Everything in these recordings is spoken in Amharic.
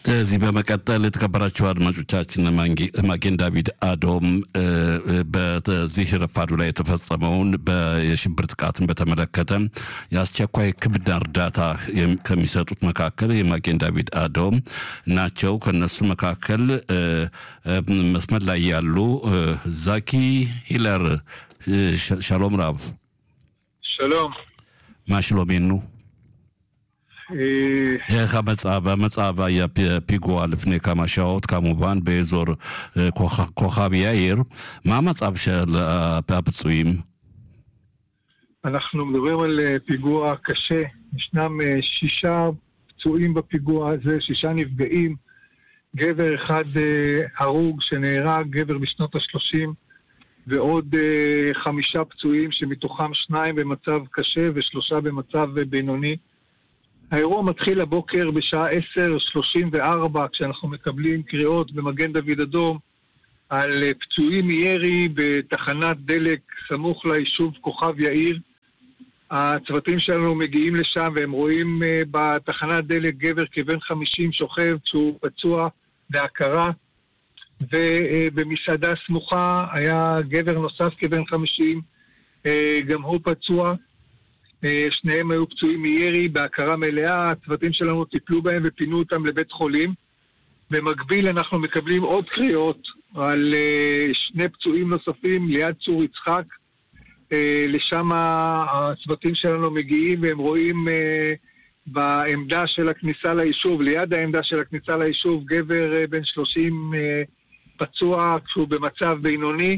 እዚህ በመቀጠል የተከበራችሁ አድማጮቻችን ማጌን ዳቪድ አዶም በዚህ ረፋዱ ላይ የተፈጸመውን የሽብር ጥቃትን በተመለከተ የአስቸኳይ ሕክምና እርዳታ ከሚሰጡት መካከል የማጌን ዳቪድ አዶም ናቸው። ከነሱ መካከል መስመር ላይ ያሉ ዛኪ ሂለር ሻሎም ራብ שלום. מה שלומנו? איך המצב? המצב היה פיגוע לפני כמה שעות כמובן באזור כוכב יאיר. מה המצב של הפצועים? אנחנו מדברים על פיגוע קשה. ישנם שישה פצועים בפיגוע הזה, שישה נפגעים. גבר אחד הרוג שנהרג, גבר בשנות ה-30. ועוד uh, חמישה פצועים שמתוכם שניים במצב קשה ושלושה במצב בינוני. האירוע מתחיל הבוקר בשעה 10:34 כשאנחנו מקבלים קריאות במגן דוד אדום על uh, פצועים מירי בתחנת דלק סמוך ליישוב כוכב יאיר. הצוותים שלנו מגיעים לשם והם רואים uh, בתחנת דלק גבר כבן 50 שוכב שהוא פצוע בהכרה. ובמסעדה סמוכה היה גבר נוסף כבן 50, גם הוא פצוע. שניהם היו פצועים מירי בהכרה מלאה, הצוותים שלנו טיפלו בהם ופינו אותם לבית חולים. במקביל אנחנו מקבלים עוד קריאות על שני פצועים נוספים ליד צור יצחק. לשם הצוותים שלנו מגיעים והם רואים בעמדה של הכניסה ליישוב, ליד העמדה של הכניסה ליישוב, גבר בן 30 פצוע כשהוא במצב בינוני,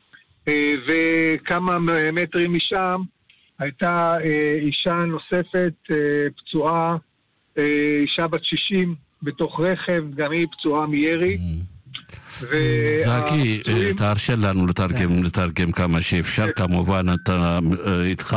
וכמה מטרים משם הייתה אישה נוספת פצועה, אישה בת 60 בתוך רכב, גם היא פצועה מירי. זקי, תרשה לנו לתרגם, לתרגם כמה שאפשר, כמובן אתה איתך,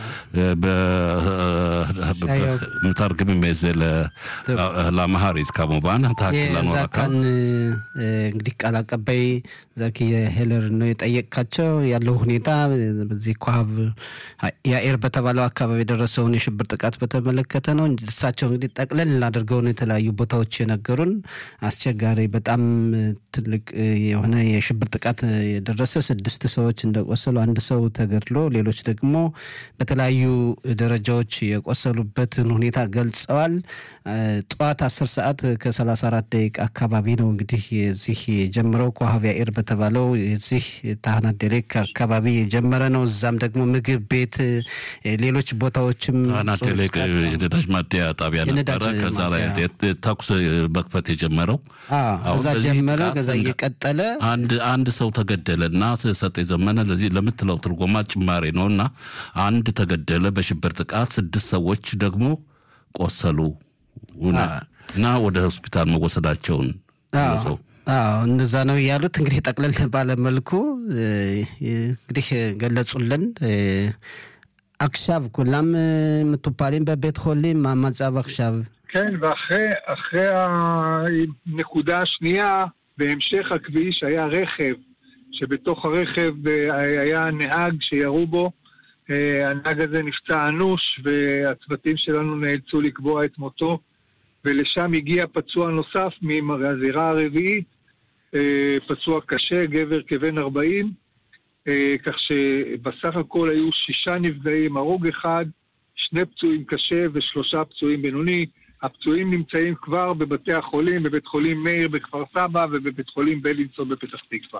מתרגמים את זה לאמהרית כמובן, תהክል לנו እዛ ካን እንግዲህ ቃል አቀባይ ዛኪ ሄለር ነው የጠየቅካቸው ያለው ሁኔታ በዚህ ኮሀብ ያኤር በተባለው አካባቢ የደረሰውን የሽብር ጥቃት በተመለከተ ነው። እሳቸው እንግዲህ ጠቅለል አድርገው ነው የተለያዩ ቦታዎች የነገሩን። አስቸጋሪ በጣም ትልቅ የሆነ የሽብር ጥቃት የደረሰ ስድስት ሰዎች እንደቆሰሉ አንድ ሰው ተገድሎ ሌሎች ደግሞ በተለያዩ ደረጃዎች የቆሰሉበትን ሁኔታ ገልጸዋል። ጠዋት አስር ሰዓት ከሰላሳ አራት ደቂቃ አካባቢ ነው እንግዲህ የዚህ የጀመረው ኮሀብ ያኤር በተባለው የዚህ ታህናት ደሌክ አካባቢ የጀመረ ነው። እዛም ደግሞ ምግብ ቤት፣ ሌሎች ቦታዎችም ታህናት ደሌክ የነዳጅ ማደያ ጣቢያ ነበረ። ከዛ ላይ ተኩስ መክፈት የጀመረው እዛ ጀመረ። ከዛ እየቀጠለ አንድ አንድ ሰው ተገደለ እና ሰጤ ዘመነ ለዚህ ለምትለው ትርጎማ ጭማሬ ነው እና አንድ ተገደለ በሽብር ጥቃት፣ ስድስት ሰዎች ደግሞ ቆሰሉ እና ወደ ሆስፒታል መወሰዳቸውን ገለጸው። አዎ እንደዛ ነው ያሉት። እንግዲህ ጠቅለል ባለመልኩ እንግዲህ ገለጹልን። עכשיו כולם מטופלים בבית חולים, מה המצב עכשיו? כן, ואחרי הנקודה השנייה, בהמשך הכביש היה רכב, שבתוך הרכב היה נהג שירו בו. הנהג הזה נפצע אנוש, והצוותים שלנו נאלצו לקבוע את מותו, ולשם הגיע פצוע נוסף מהזירה הרביעית, פצוע קשה, גבר כבן 40, כך שבסך הכל היו שישה נפגעים, הרוג אחד, שני פצועים קשה ושלושה פצועים בינוני. הפצועים נמצאים כבר בבתי החולים, בבית חולים מאיר בכפר סבא ובבית חולים בלינסון בפתח תקווה.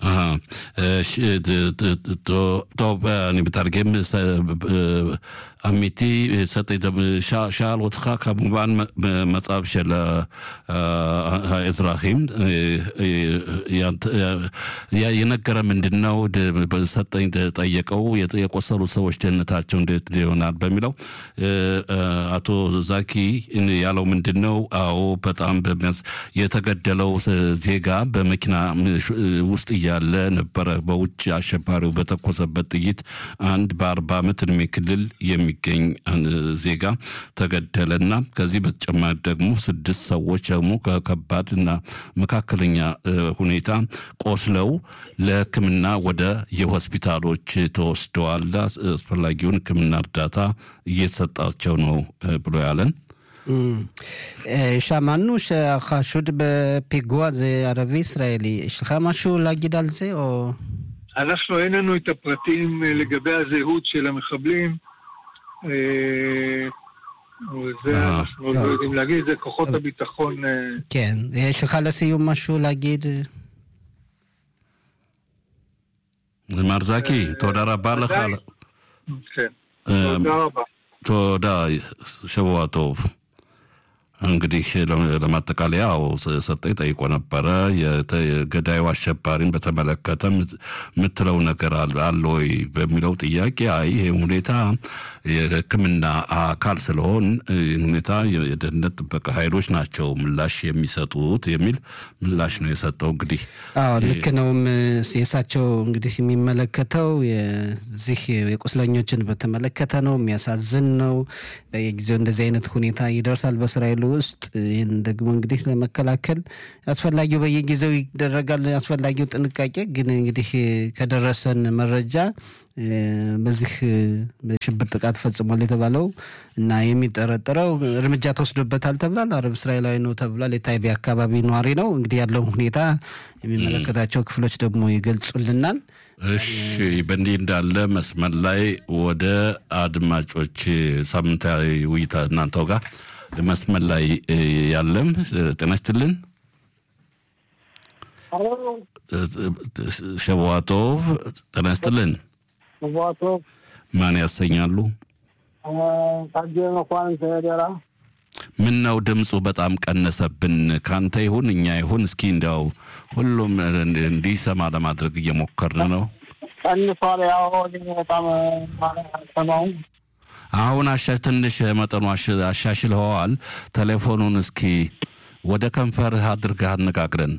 טוב, אני מתרגם אמיתי, שאל אותך כמובן מצב של האזרחים የነገረ ምንድን ነው ሰጠኝ ጠየቀው የቆሰሉ ሰዎች ደህንነታቸው እንዴት ይሆናል በሚለው አቶ ዛኪ ያለው ምንድን ነው? አዎ በጣም በሚያስ የተገደለው ዜጋ በመኪና ውስጥ እያለ ነበረ በውጭ አሸባሪው በተኮሰበት ጥይት አንድ በአርባ ዓመት እድሜ ክልል የሚገኝ ዜጋ ተገደለና ከዚህ በተጨማሪ ደግሞ ስድስት ሰዎች ደግሞ ከከባድና መካከለኛ ሁኔታ ቆስለው ለሕክምና ወደ የሆስፒታሎች ተወስደዋል። አስፈላጊውን ሕክምና እርዳታ እየተሰጣቸው ነው ብሎ ያለን שמענו שהחשוד בפיגוע זה ערבי ישראלי. יש לך משהו להגיד על זה, או... אנחנו, אין לנו את הפרטים לגבי הזהות של המחבלים. זה אנחנו לא יודעים להגיד, זה כוחות הביטחון. כן. יש לך לסיום משהו להגיד? מר זקי, תודה רבה לך. כן, תודה רבה. תודה, שבוע טוב። እንግዲህ ለማጠቃለያው ሰጠኝ ጠይቆ ነበረ። የገዳዩ አሸባሪን በተመለከተ የምትለው ነገር አለ ወይ በሚለው ጥያቄ አይ ይህ ሁኔታ የሕክምና አካል ስለሆን ሁኔታ የደህንነት ጥበቃ ኃይሎች ናቸው ምላሽ የሚሰጡት የሚል ምላሽ ነው የሰጠው። እንግዲህ አዎ ልክ ነውም። የእሳቸው እንግዲህ የሚመለከተው የዚህ የቁስለኞችን በተመለከተ ነው። የሚያሳዝን ነው። በየጊዜው እንደዚህ አይነት ሁኔታ ይደርሳል በእስራኤል ውስጥ ይህን ደግሞ እንግዲህ ለመከላከል አስፈላጊው በየጊዜው ይደረጋል አስፈላጊው ጥንቃቄ ግን እንግዲህ ከደረሰን መረጃ በዚህ በሽብር ጥቃት ፈጽሟል የተባለው እና የሚጠረጠረው እርምጃ ተወስዶበታል ተብሏል። አረብ እስራኤላዊ ነው ተብሏል። የታይቤ አካባቢ ነዋሪ ነው። እንግዲህ ያለውን ሁኔታ የሚመለከታቸው ክፍሎች ደግሞ ይገልጹልናል። እሺ፣ በእንዲህ እንዳለ መስመር ላይ ወደ አድማጮች ሳምንታዊ ውይይት እናንተው ጋር መስመር ላይ ያለም ጤና ይስጥልን። ሸዋቶቭ ጤና ይስጥልን። ሸዋቶቭ ማን ያሰኛሉ? ታጀ መኳን ተደራ ምን ነው ድምፁ በጣም ቀነሰብን። ካንተ ይሁን እኛ ይሁን እስኪ እንዲያው ሁሉም እንዲሰማ ለማድረግ እየሞከርን ነው። ቀንሷል። ያው በጣም ሰማው አሁን አሻ ትንሽ መጠኑ አሻሽልኸዋል። ቴሌፎኑን እስኪ ወደ ከንፈርህ አድርገህ አነጋግረን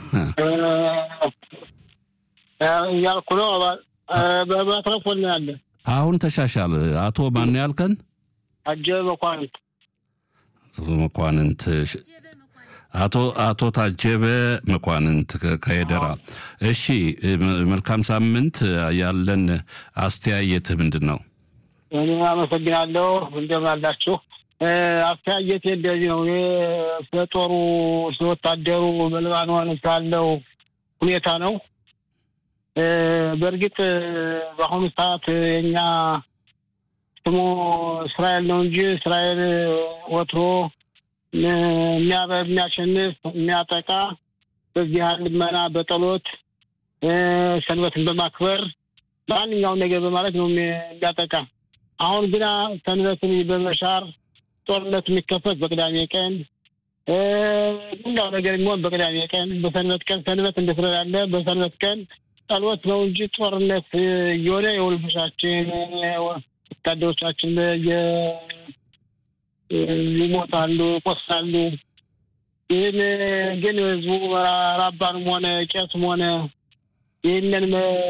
እያልኩ ነው። በቴሌፎን ነው ያለ። አሁን ተሻሻል። አቶ ማን ያልከን? አጀበ መኳንንት መኳንንት አቶ አቶ ታጀበ መኳንንት ከሄደራ። እሺ፣ መልካም ሳምንት። ያለን አስተያየት ምንድን ነው? እኔ አመሰግናለሁ። እንደምን አላችሁ? አስተያየት እንደዚህ ነው። ስለ ጦሩ ስለ ወታደሩ በሊባኖን ስላለው ሁኔታ ነው። በእርግጥ በአሁኑ ሰዓት የኛ ስሙ እስራኤል ነው እንጂ እስራኤል ወትሮ የሚያሸንፍ የሚያጠቃ በዚህ ልመና በጸሎት ሰንበትን በማክበር ማንኛውን ነገር በማለት ነው የሚያጠቃ። አሁን ግና ሰንበትን በመሻር ጦርነት የሚከፈት በቅዳሜ ቀን ሁላው ነገር የሚሆን በቅዳሜ ቀን በሰንበት ቀን ሰንበት እንደ ስለላለ በሰንበት ቀን ጸሎት ነው እንጂ ጦርነት እየሆነ የውልብሻችን ወታደሮቻችን ይሞታሉ፣ ይቆስላሉ። ይህን ግን ህዝቡ ራባንም ሆነ ቄስም ሆነ ይህንን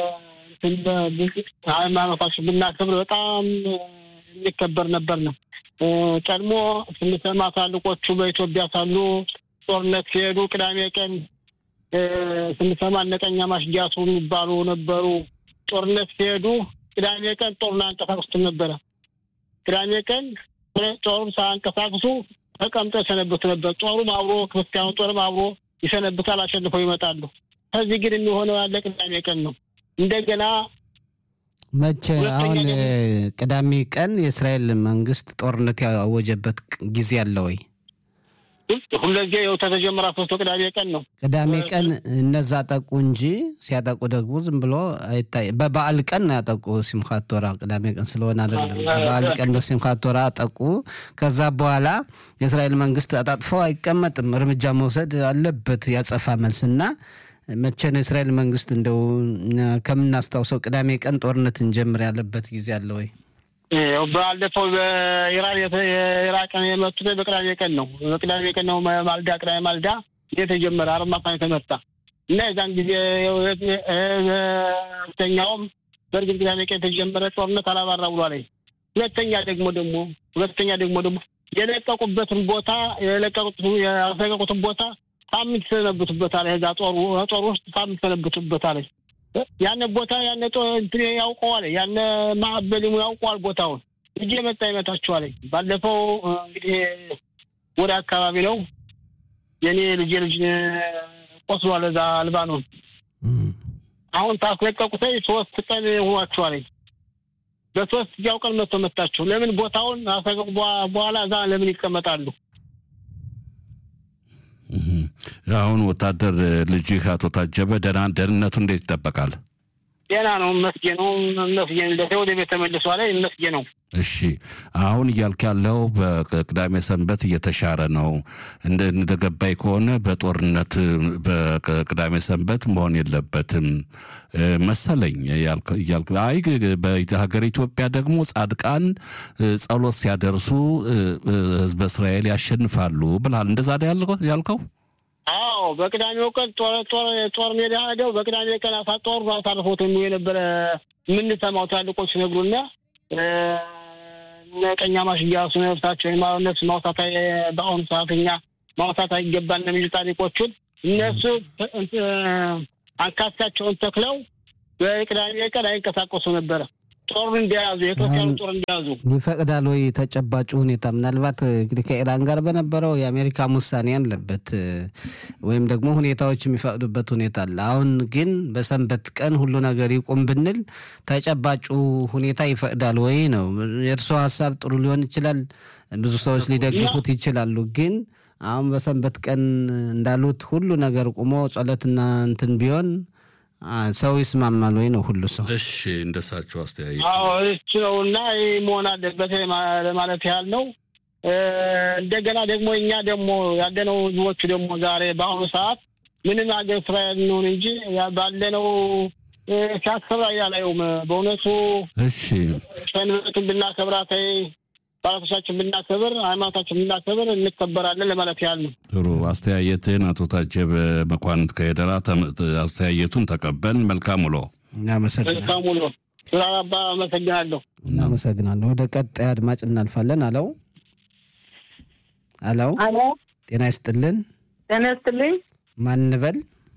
ሃይማኖታችን ብናከብር በጣም የሚከበር ነበር ነው። ቀድሞ ስንሰማ ታልቆቹ በኢትዮጵያ ሳሉ ጦርነት ሲሄዱ ቅዳሜ ቀን ስንሰማ እነቀኛ ማሽጊያሱ የሚባሉ ነበሩ። ጦርነት ሲሄዱ ቅዳሜ ቀን ጦሩን አንቀሳቅሱትም ነበረ። ቅዳሜ ቀን ጦሩን ሳያንቀሳቅሱ ተቀምጠው ይሰነብቱ ነበር። ጦሩም አብሮ ክርስቲያኑ ጦርም አብሮ ይሰነብታል፣ አሸንፈው ይመጣሉ። ከዚህ ግን የሚሆነው ያለ ቅዳሜ ቀን ነው። እንደገና መቼ አሁን ቅዳሜ ቀን የእስራኤል መንግስት ጦርነት ያወጀበት ጊዜ አለ ወይ? ሁለዚህ ው ተተጀመረ ሶስቶ ቅዳሜ ቀን ነው። ቅዳሜ ቀን እነዛ አጠቁ እንጂ ሲያጠቁ ደግሞ ዝም ብሎ አይታይ። በበዓል ቀን ነው ያጠቁ ሲምካት ቶራ ቅዳሜ ቀን ስለሆነ አይደለም። በበዓል ቀን በሲምካት ቶራ አጠቁ። ከዛ በኋላ የእስራኤል መንግስት አጣጥፎ አይቀመጥም፣ እርምጃ መውሰድ አለበት ያጸፋ መልስና መቼ ነው የእስራኤል መንግስት እንደው ከምናስታውሰው ቅዳሜ ቀን ጦርነት እንጀምር ያለበት ጊዜ አለ ወይ? ባለፈው በኢራን የኢራቅን የመቱት በቅዳሜ ቀን ነው። በቅዳሜ ቀን ነው ማልዳ ቅዳሜ ማልዳ የተጀመረ አርማታን የተመታ እና የዛን ጊዜ ሁለተኛውም በእርግጥ ቅዳሜ ቀን የተጀመረ ጦርነት አላባራ ብሏል። ሁለተኛ ደግሞ ደግሞ ሁለተኛ ደግሞ ደግሞ የለቀቁበትን ቦታ የለቀቁትን ቦታ ሳምንት ሰነብቱበታል። እዛ ጦሩ ጦር ውስጥ ሳምንት ሰነብቱበታል። ያነ ቦታ ያነ እንትን ያውቀዋል። ያነ ማዕበሊሙ ያውቀዋል ቦታውን እጅ የመጣ ይመታችኋል። ባለፈው እንግዲህ ወደ አካባቢ ነው። የኔ ልጅ ልጅ ቆስሏል እዛ አልባኖን። አሁን ታስለቀቁት ሶስት ቀን ሆኗቸዋል። በሶስት እዚያው ቀን መጥቶ መታቸው። ለምን ቦታውን አሰገቡ በኋላ እዛ ለምን ይቀመጣሉ? አሁን ወታደር ልጅህ አቶ ታጀበ ደህና ደህንነቱ እንዴት ይጠበቃል? ጤና ነው መስጌ ነው መስጌ ወደ ቤት ተመልሷ ላይ መስጌ ነው። እሺ አሁን እያልክ ያለው በቅዳሜ ሰንበት እየተሻረ ነው። እንደገባኝ ከሆነ በጦርነት በቅዳሜ ሰንበት መሆን የለበትም መሰለኝ እያልክ አይ በሀገር ኢትዮጵያ ደግሞ ጻድቃን ጸሎት ሲያደርሱ ህዝበ እስራኤል ያሸንፋሉ ብልሃል። እንደዛ ያልከው? አዎ በቅዳሜው ቀን ጦር ጦር ጦር ሜዳ ሄደው በቅዳሜ ቀን ጦር አሳርፎት የሚው የነበረ የምንሰማው ትላልቆች ነግሩና ቀኛማሽ እያሱ ነፍሳቸው ነፍስ ማውሳት በአሁኑ ሰዓት እኛ ማውሳት አይገባን የሚሉ ታሪኮቹን እነሱ አንካሳቸውን ተክለው በቅዳሜ ቀን አይንቀሳቀሱ ነበረ። ጦር እንደያዙ የክርስቲያኑ ጦር እንደያዙ ይፈቅዳል ወይ? ተጨባጭ ሁኔታ ምናልባት እንግዲህ ከኢራን ጋር በነበረው የአሜሪካም ውሳኔ ያለበት ወይም ደግሞ ሁኔታዎች የሚፈቅዱበት ሁኔታ አለ። አሁን ግን በሰንበት ቀን ሁሉ ነገር ይቁም ብንል ተጨባጩ ሁኔታ ይፈቅዳል ወይ ነው። የእርስዎ ሀሳብ ጥሩ ሊሆን ይችላል፣ ብዙ ሰዎች ሊደግፉት ይችላሉ። ግን አሁን በሰንበት ቀን እንዳሉት ሁሉ ነገር ቁሞ ጸሎትና እንትን ቢሆን ሰው ይስማማል ወይ ነው ሁሉ ሰው? እሺ እንደሳቸው አስተያየት አዎ እሱ ነው እና ይህ መሆን አለበት ለማለት ያህል ነው። እንደገና ደግሞ እኛ ደግሞ ያለነው ህዝቦቹ ደግሞ ዛሬ በአሁኑ ሰዓት ምንም ሀገር እስራኤል እንሆን እንጂ ባለነው ሲያስከብር አላየውም። በእውነቱ እሺ ሰንበትን ብናከብራት ባላቶቻችን ብናከብር ሃይማኖታችን ብናከብር እንከበራለን ለማለት ያህል ነው። ጥሩ አስተያየትን አቶ ታጀበ መኳንንት ከሄደራ አስተያየቱን ተቀበል። መልካም ውሎ። እናመሰግናለን። መልካም ውሎ። ስራ አባ አመሰግናለሁ። እናመሰግናለን። ወደ ቀጣይ አድማጭ እናልፋለን። አለው አለው፣ አሎ ጤና ይስጥልን። ጤና ይስጥልኝ። ማን እንበል?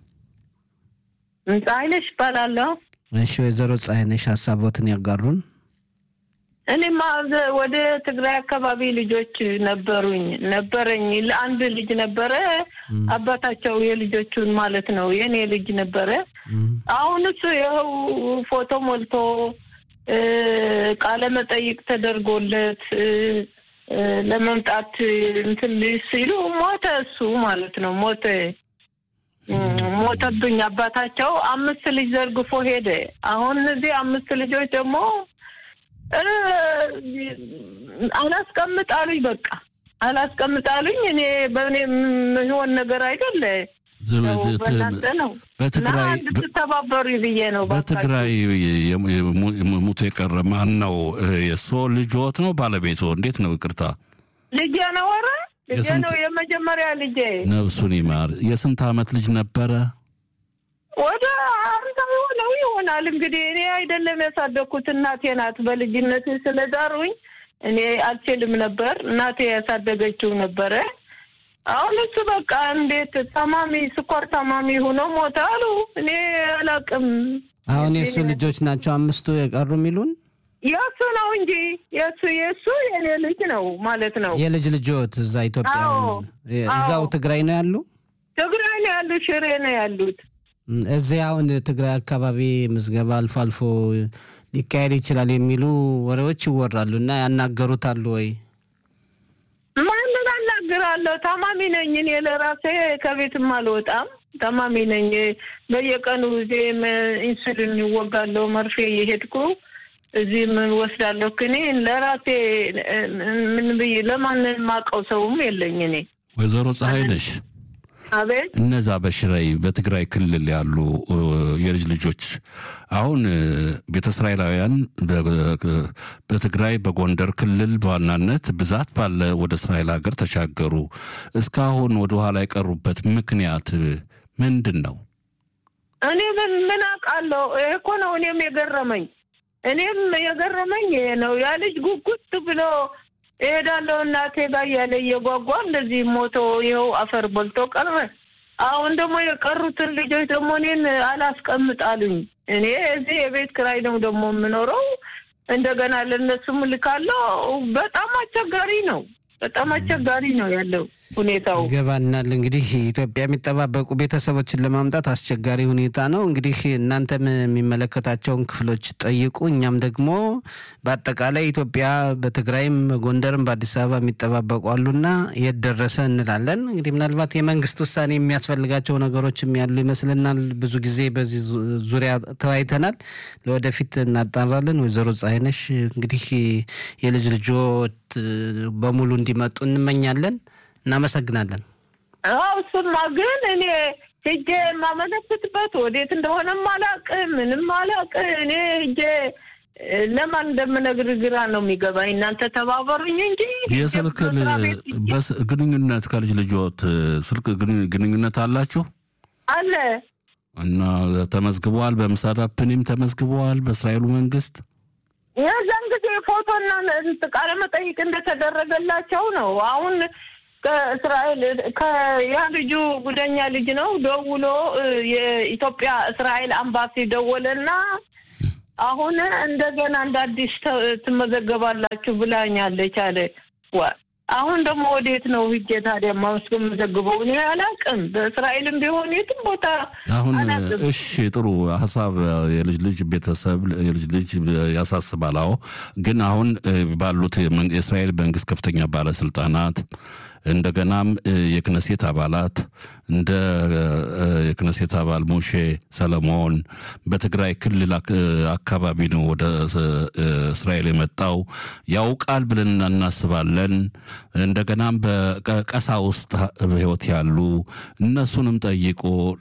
ፀሐይነሽ እባላለሁ። እሺ ወይዘሮ ፀሐይነሽ ሀሳቦትን ያጋሩን። እኔማ ዘ- ወደ ትግራይ አካባቢ ልጆች ነበሩኝ ነበረኝ አንድ ልጅ ነበረ። አባታቸው የልጆቹን ማለት ነው የኔ ልጅ ነበረ። አሁን እሱ ይኸው ፎቶ ሞልቶ እ፣ ቃለ መጠይቅ ተደርጎለት እ፣ እ፣ ለመምጣት እንትን ሲሉ ሞተ። እሱ ማለት ነው ሞተ እ፣ ሞተብኝ። አባታቸው አምስት ልጅ ዘርግፎ ሄደ። አሁን እነዚህ አምስት ልጆች ደግሞ እ፣ አላስቀምጣሉኝ በቃ አላስቀምጣሉኝ። እኔ በእኔ የሚሆን ነገር አይደለ ዝም- ያው ት- በእናንተ ነው እና በትግራይ እንድትተባበሩ ብዬ ነው። እባካችሁ። በትግራይ የሙ- የሙ- ሙቶ የቀረ ማን ነው? የእሱ ልጆት ነው ባለቤቶ? እንዴት ነው? ይቅርታ ልጄ ነው። ኧረ ልጄ የስንት- ነው የመጀመሪያ ልጄ። ነፍሱን ይማር። የስንት ዓመት ልጅ ነበረ? ወደ አርባ የሆነው ይሆናል እንግዲህ። እኔ አይደለም ያሳደግኩት እናቴ ናት። በልጅነት ስለዳሩኝ እኔ አልችልም ነበር። እናቴ ያሳደገችው ነበረ። አሁን እሱ በቃ እንዴት ታማሚ ስኳር ታማሚ ሆኖ ሞተ አሉ። እኔ አላውቅም። አሁን የእሱ ልጆች ናቸው አምስቱ የቀሩ የሚሉን የእሱ ነው እንጂ የእሱ የእሱ የኔ ልጅ ነው ማለት ነው። የልጅ ልጆት እዛ ኢትዮጵያ አዎ፣ እዛው አዎ። ትግራይ ነው ያሉ። ትግራይ ነው ያሉት፣ ሽሬ ነው ያሉት። እም፣ እዚህ አሁን ትግራይ አካባቢ ምዝገባ አልፎ አልፎ ሊካሄድ ይችላል የሚሉ ወሬዎች ይወራሉ እና ያናገሩታሉ ወይ? ማንን አናግራለሁ? ታማሚ ነኝ እኔ ለራሴ ከቤትም አልወጣም። ታማሚ ነኝ። በየቀኑ ጊዜ ኢንሱሊን ይወጋለሁ፣ መርፌ እየሄድኩ እዚህ ምን ወስዳለሁ። እኔ ለራሴ ምን ብዬ ለማንን ማቀው ሰውም የለኝ እኔ። ወይዘሮ ፀሐይ ነሽ አቤት እነዛ በሽራይ በትግራይ ክልል ያሉ እ፣ የልጅ ልጆች አሁን እ፣ ቤተ እስራኤላውያን በ- በትግራይ በጎንደር ክልል በዋናነት ብዛት ባለ ወደ እስራኤል ሀገር ተሻገሩ። እስካሁን ወደ ኋላ የቀሩበት ምክንያት ምንድን ነው? እኔ ምን ምን አውቃለሁ? ይሄ እኮ ነው እኔም የገረመኝ እኔም የገረመኝ ይሄ ነው። ያ ልጅ ጉጉት ብሎ እሄዳለሁ እናቴ ጋር እያለ እየጓጓ እንደዚህ ሞቶ ይኸው አፈር በልቶ ቀረ። አሁን ደግሞ የቀሩትን ልጆች ደግሞ እኔን አላስቀምጣሉኝ። እኔ እዚህ የቤት ክራይ ነው ደግሞ የምኖረው። እንደገና ለእነሱም ልካለሁ። በጣም አስቸጋሪ ነው። በጣም አስቸጋሪ ነው ያለው ሁኔታው። ይገባናል። እንግዲህ ኢትዮጵያ የሚጠባበቁ ቤተሰቦችን ለማምጣት አስቸጋሪ ሁኔታ ነው። እንግዲህ እናንተም የሚመለከታቸውን ክፍሎች ጠይቁ። እኛም ደግሞ በአጠቃላይ ኢትዮጵያ በትግራይም፣ በጎንደርም፣ በአዲስ አበባ የሚጠባበቁ አሉና የት ደረሰ እንላለን። እንግዲህ ምናልባት የመንግስት ውሳኔ የሚያስፈልጋቸው ነገሮችም ያሉ ይመስልናል። ብዙ ጊዜ በዚህ ዙሪያ ተወያይተናል። ለወደፊት እናጣራለን። ወይዘሮ ፀሐይነሽ እንግዲህ የልጅ ልጆት በሙሉ እንዲመጡ እንመኛለን። እናመሰግናለን። አዎ እሱማ ግን እኔ ሄጄ የማመለክትበት ወዴት እንደሆነም አላቅ ምንም አላቅ። እኔ ሄጄ ለማን እንደምነግር ግራ ነው የሚገባኝ። እናንተ ተባበሩኝ እንጂ የስልክ ግንኙነት ከልጅ ልጆት ስልክ ግንኙነት አላችሁ አለ እና ተመዝግበዋል። በምሳዳፕኒም ተመዝግበዋል በእስራኤሉ መንግስት የዛን ጊዜ ፎቶና ቃለ መጠይቅ እንደተደረገላቸው ነው። አሁን ከእስራኤል ያ ልጁ ጉደኛ ልጅ ነው። ደውሎ የኢትዮጵያ እስራኤል አምባሲ ደወለና አሁን እንደገና እንደ አዲስ ትመዘገባላችሁ ብላኛለች አለ። አሁን ደግሞ ወዴት ነው ሂጄ ታዲያ ማስመዘግበው? እኔ አላውቅም። በእስራኤልም ቢሆን የትም ቦታ አሁን እሺ፣ ጥሩ ሀሳብ። የልጅ ልጅ ቤተሰብ የልጅ ልጅ ያሳስባል። አዎ፣ ግን አሁን ባሉት የእስራኤል መንግስት ከፍተኛ ባለስልጣናት እንደገናም የክነሴት አባላት እንደ የክነሴት አባል ሙሼ ሰለሞን በትግራይ ክልል አካባቢ ነው ወደ እስራኤል የመጣው ያውቃል ብለን እናስባለን። እንደገናም በቀሳ ውስጥ በህይወት ያሉ እነሱንም ጠይቆ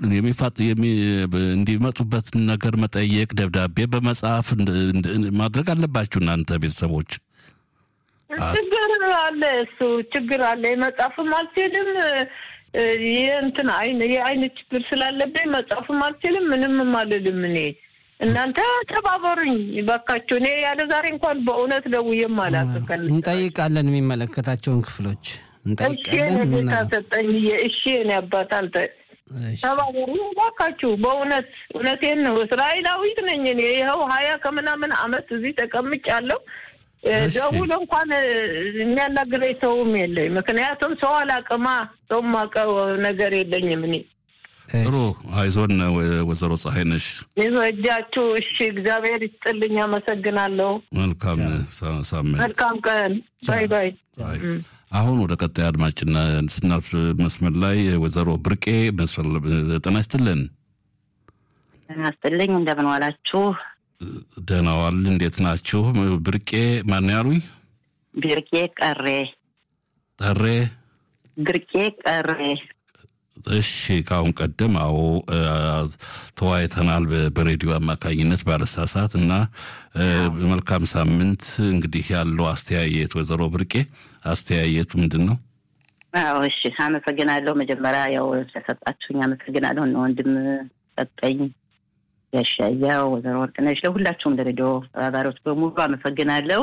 እንዲመጡበት ነገር መጠየቅ፣ ደብዳቤ በመጽሐፍ ማድረግ አለባችሁ እናንተ ቤተሰቦች። ችግር አለ፣ እሱ ችግር አለ። መጻፍም አልችልም። የእንትን አይን የአይን ችግር ስላለብኝ መጻፍም አልችልም። ምንም አልልም። እኔ እናንተ ተባበሩኝ ባካችሁ። እኔ ያለ ዛሬ እንኳን በእውነት ደውዬም አላውቅም። እንጠይቃለን፣ የሚመለከታቸውን ክፍሎች እንጠይቃለን። ጌታ ሰጠኝ። እሺ እኔ አባት አንተ ተባበሩ ባካችሁ። በእውነት እውነቴን ነው። እስራኤላዊት ነኝ እኔ ይኸው ሀያ ከምናምን አመት እዚህ ተቀምጫለሁ። ደውሎ እንኳን የሚያናግረኝ ሰውም የለኝ። ምክንያቱም ሰው አላቅማ ሰው ማቀው ነገር የለኝም። እኔ ጥሩ አይዞን፣ ወይዘሮ ፀሐይነሽ ይዞ እጃችሁ። እሺ፣ እግዚአብሔር ይስጥልኝ። አመሰግናለሁ። መልካም ሳምንት፣ መልካም ቀን። ባይ ባይ። አሁን ወደ ቀጣይ አድማጭና ስናልፍ መስመር ላይ ወይዘሮ ብርቄ ጤና ይስጥልን። ጤና ይስጥልኝ። እንደምን ዋላችሁ? ደህና ዋል። እንዴት ናችሁ? ብርቄ ማን ያሉኝ? ብርቄ ቀሬ ጠሬ ብርቄ ቀሬ። እሺ፣ ከአሁን ቀደም አዎ ተወያይተናል በሬዲዮ አማካኝነት ባለሳሳት እና መልካም ሳምንት። እንግዲህ ያለው አስተያየት ወይዘሮ ብርቄ አስተያየቱ ምንድን ነው? አዎ እሺ፣ አመሰግናለሁ። መጀመሪያ ያው ስለሰጣችሁኝ አመሰግናለሁ። እነ ወንድም ሰጠኝ ያሻያው ወይዘሮ ወርቅነሽ ለሁላችሁም ለሬዲዮ ተባባሪዎች በሙሉ አመሰግናለሁ።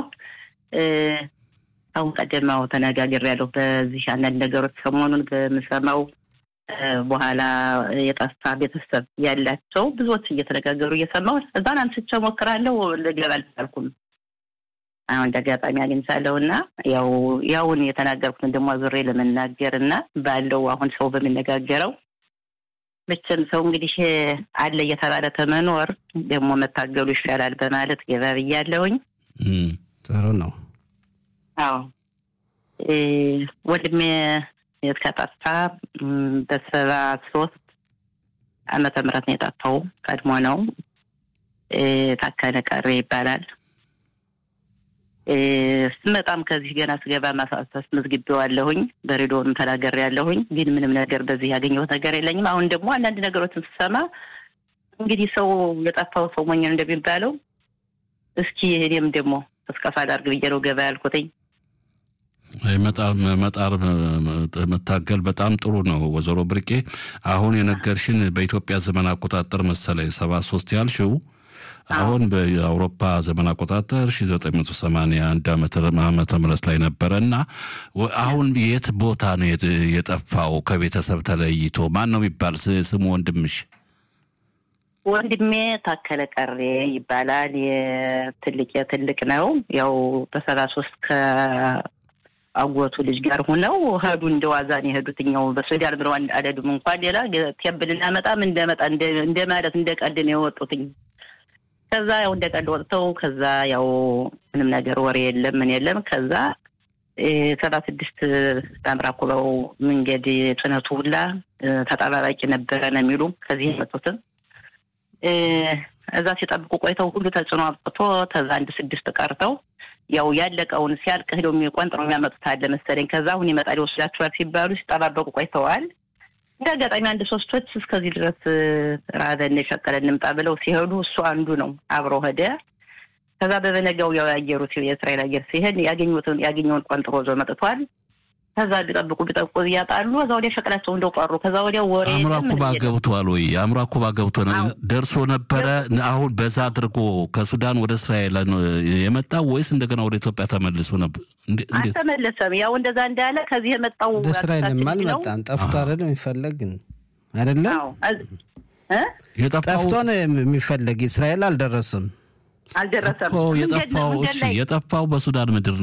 አሁን ቀደማው ተነጋግሬያለሁ። በዚህ አንዳንድ ነገሮች ሰሞኑን በምሰማው በኋላ የጠፋ ቤተሰብ ያላቸው ብዙዎች እየተነጋገሩ እየሰማሁ እዛን አንስቼ ሞክራለሁ። ልገባ አልቻልኩም። አሁን እንደ አጋጣሚ አግኝቻለሁ እና ያው ያውን የተናገርኩትን ደግሞ ዙሬ ለመናገር እና ባለው አሁን ሰው በሚነጋገረው መቼም ሰው እንግዲህ አለ እየተባለ ተመኖር ደግሞ መታገሉ ይሻላል በማለት ገባ ብያለሁኝ። ጥሩ ነው። አዎ ወንድሜ የተጠፋ በሰባ ሶስት ዓመተ ምህረት ነው የጠፋው። ቀድሞ ነው። ታከለ ቀሬ ይባላል። ስመጣም ከዚህ ገና ስገባ አስመዝግቤዋለሁኝ በሬዲዮንም ተናግሬያለሁኝ። ግን ምንም ነገር በዚህ ያገኘሁት ነገር የለኝም። አሁን ደግሞ አንዳንድ ነገሮችን ስሰማ እንግዲህ ሰው የጠፋው ሰው ሞኝ እንደሚባለው እስኪ እኔም ደግሞ እስከፋ ላድርግ ብዬ ነው ገባ ያልኩትኝ። መጣር መታገል በጣም ጥሩ ነው። ወይዘሮ ብርቄ አሁን የነገርሽን በኢትዮጵያ ዘመን አቆጣጠር መሰለኝ ሰባ ሶስት ያልሽው አሁን በአውሮፓ ዘመን አቆጣጠር 1981 ዓመተ ምህረት ላይ ነበረ እና አሁን የት ቦታ ነው የጠፋው? ከቤተሰብ ተለይቶ ማን ነው የሚባል ስሙ ወንድምሽ? ወንድሜ ታከለ ቀሬ ይባላል። የትልቅ የትልቅ ነው። ያው በሰባ ሶስት አጎቱ ልጅ ጋር ሆነው ሄዱ። እንደ ዋዛን የሄዱት እኛው በሱዳን ብለው አልሄዱም። እንኳን ሌላ ቴብል እናመጣም እንደመጣ እንደ ማለት እንደ ቀልድ ነው የወጡትኝ። ከዛ ያው እንደ ቀልድ ወጥተው ከዛ ያው ምንም ነገር ወሬ የለም ምን የለም። ከዛ ሰባ ስድስት ታምራ ኩበው መንገድ ጭነቱ ሁላ ተጠባባቂ ነበረ ነው የሚሉ ከዚህ የመጡትም እዛ ሲጠብቁ ቆይተው ሁሉ ተጽዕኖ አብቅቶ ከዛ አንድ ስድስት ቀርተው ያው ያለቀውን ሲያልቅ ሄደው የሚቆንጥረው የሚያመጡት አለ መሰለኝ። ከዛ አሁን ይመጣል ይወስዳችኋል ሲባሉ ሲጠባበቁ ቆይተዋል። እንደ አጋጣሚ አንድ ሶስቶች እስከዚህ ድረስ ራበን የሸቀለ እንምጣ ብለው ሲሄዱ እሱ አንዱ ነው አብሮ ሄደ። ከዛ በበነጋው ያው ያየሩት የእስራኤል አየር ሲሄድ ያገኙትን ያገኘውን ቆንጥሮ ዞ መጥቷል። ከዛ ቢጠብቁ ቢጠብቁ እያጣሉ ከዛ ወዲያ ሸቀላቸው እንደው ቀሩ። ከዛ ወዲያ ወሬ አምራ ኩባ ገብቷል ወይ? አምራ ኩባ ገብቶ ደርሶ ነበረ። አሁን በዛ አድርጎ ከሱዳን ወደ እስራኤል የመጣው ወይስ እንደገና ወደ ኢትዮጵያ ተመልሶ ነበር? አልተመለሰም። ያው እንደዛ እንዳለ ከዚህ የመጣው ወደ እስራኤልም አልመጣም። ጠፍቶ አይደለም የሚፈለግ ግን አይደለም ጠፍቶ ነው የሚፈለግ። እስራኤል አልደረስም አልደረሰም። የጠፋው የጠፋው በሱዳን ምድር